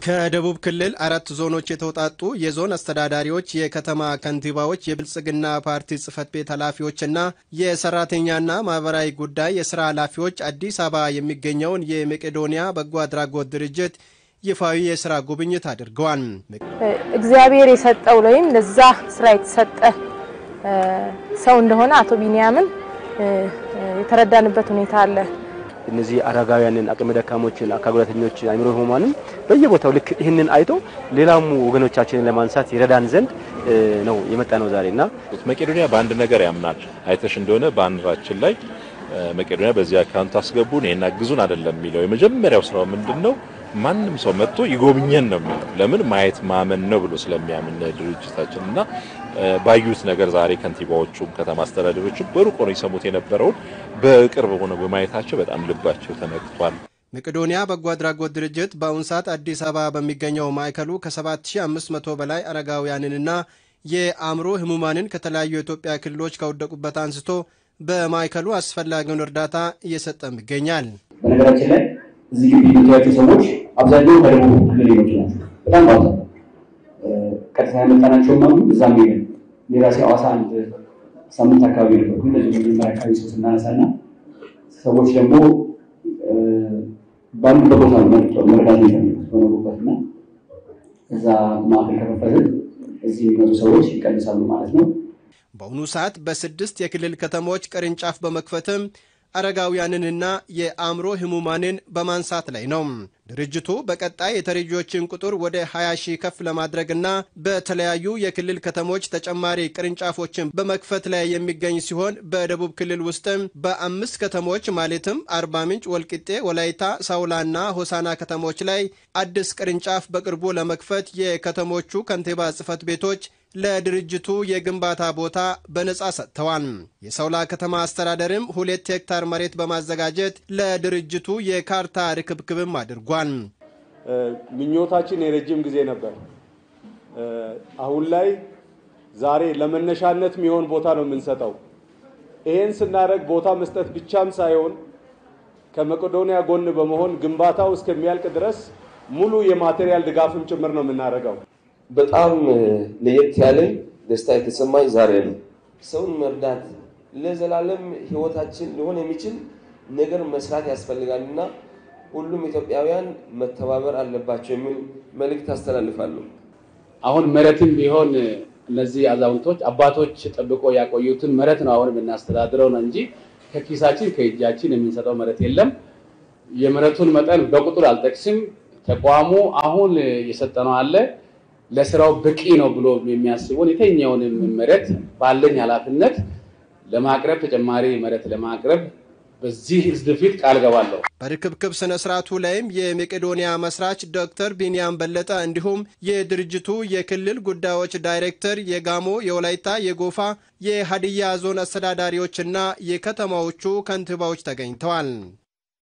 ከደቡብ ክልል አራት ዞኖች የተውጣጡ የዞን አስተዳዳሪዎች፣ የከተማ ከንቲባዎች፣ የብልጽግና ፓርቲ ጽህፈት ቤት ኃላፊዎችና የሰራተኛና ማህበራዊ ጉዳይ የስራ ኃላፊዎች አዲስ አበባ የሚገኘውን የመቄዶንያ በጎ አድራጎት ድርጅት ይፋዊ የስራ ጉብኝት አድርገዋል። እግዚአብሔር የሰጠው ወይም ለዛ ስራ የተሰጠ ሰው እንደሆነ አቶ ቢንያምን የተረዳንበት ሁኔታ አለ። እነዚህ አረጋውያንን፣ አቅመ ደካሞችን፣ አካል ጉዳተኞች፣ አእምሮ ህሙማንም በየቦታው ልክ ይህንን አይቶ ሌላሙ ወገኖቻችንን ለማንሳት ይረዳን ዘንድ ነው የመጣ ነው ዛሬና መቄዶንያ በአንድ ነገር ያምናል። አይተሽ እንደሆነ ባንዲራችን ላይ መቄዶንያ በዚህ አካውንት አስገቡን ይሄን አግዙን አይደለም የሚለው የመጀመሪያው ስራው ምንድን ነው? ማንም ሰው መጥቶ ይጎብኘን ነው የሚለው። ለምን ማየት ማመን ነው ብሎ ስለሚያምን ድርጅታችን እና ባዩት ነገር ዛሬ ከንቲባዎቹም ከተማ አስተዳደሮችም በሩቅ ሆነው ይሰሙት የነበረውን በቅርብ ሆነው በማየታቸው በጣም ልባቸው ተነክቷል። መቄዶንያ በጎ አድራጎት ድርጅት በአሁኑ ሰዓት አዲስ አበባ በሚገኘው ማዕከሉ ከ7500 በላይ አረጋውያንንና የአእምሮ ህሙማንን ከተለያዩ የኢትዮጵያ ክልሎች ከወደቁበት አንስቶ በማዕከሉ አስፈላጊውን እርዳታ እየሰጠም ይገኛል። በነገራችን ላይ እዚህ ግቢ የምታያቸው ሰዎች አብዛኛው ከደቡብ ክልል የመጡ ናቸው። በጣም በአብዛኛው ቀጥታ ያመጣናቸውም አሉ። እዛም ሄደን የራሴ ሐዋሳ አንድ ሳምንት አካባቢ ነበርኩ። እንደዚህ መጀመሪያ አካባቢ ሰው ስናነሳና ሰዎች ደግሞ ባሉበት ቦታ ነው መርዳት የሚፈልጉት በኖሩበት እና እዛ ማዕከል ከከፈትን እዚህ የሚመጡ ሰዎች ይቀንሳሉ ማለት ነው። በአሁኑ ሰዓት በስድስት የክልል ከተሞች ቅርንጫፍ በመክፈትም አረጋውያንንና የአእምሮ ህሙማንን በማንሳት ላይ ነው። ድርጅቱ በቀጣይ የተረጂዎችን ቁጥር ወደ 20 ሺህ ከፍ ለማድረግና በተለያዩ የክልል ከተሞች ተጨማሪ ቅርንጫፎችን በመክፈት ላይ የሚገኝ ሲሆን በደቡብ ክልል ውስጥም በአምስት ከተሞች ማለትም አርባ ምንጭ፣ ወልቂጤ፣ ወላይታ፣ ሳውላና ሆሳና ከተሞች ላይ አዲስ ቅርንጫፍ በቅርቡ ለመክፈት የከተሞቹ ከንቲባ ጽህፈት ቤቶች ለድርጅቱ የግንባታ ቦታ በነጻ ሰጥተዋል። የሰውላ ከተማ አስተዳደርም ሁለት ሄክታር መሬት በማዘጋጀት ለድርጅቱ የካርታ ርክብክብም አድርጓል። ምኞታችን የረጅም ጊዜ ነበር። አሁን ላይ ዛሬ ለመነሻነት የሚሆን ቦታ ነው የምንሰጠው። ይሄን ስናደርግ ቦታ መስጠት ብቻም ሳይሆን ከመቄዶንያ ጎን በመሆን ግንባታው እስከሚያልቅ ድረስ ሙሉ የማቴሪያል ድጋፍም ጭምር ነው የምናደርገው። በጣም ለየት ያለ ደስታ የተሰማኝ ዛሬ ነው። ሰውን መርዳት ለዘላለም ህይወታችን ሊሆን የሚችል ነገር መስራት ያስፈልጋልና ሁሉም ኢትዮጵያውያን መተባበር አለባቸው የሚል መልእክት አስተላልፋለሁ። አሁን መሬትም ቢሆን እነዚህ አዛውንቶች አባቶች ጠብቆ ያቆዩትን መሬት ነው አሁን የምናስተዳድረው ነው እንጂ ከኪሳችን ከእጃችን የምንሰጠው መሬት የለም። የመሬቱን መጠን በቁጥር አልጠቅስም። ተቋሙ አሁን የሰጠነው አለ ለስራው በቂ ነው ብሎ የሚያስቡን የተኛውንም መሬት ባለኝ ኃላፊነት ለማቅረብ ተጨማሪ መሬት ለማቅረብ በዚህ ህዝብ ፊት ቃል ገባለሁ። በርክብክብ ስነ ስርዓቱ ላይም የመቄዶንያ መስራች ዶክተር ቢንያም በለጠ እንዲሁም የድርጅቱ የክልል ጉዳዮች ዳይሬክተር፣ የጋሞ፣ የወላይታ፣ የጎፋ፣ የሀዲያ ዞን አስተዳዳሪዎችና የከተማዎቹ ከንቲባዎች ተገኝተዋል።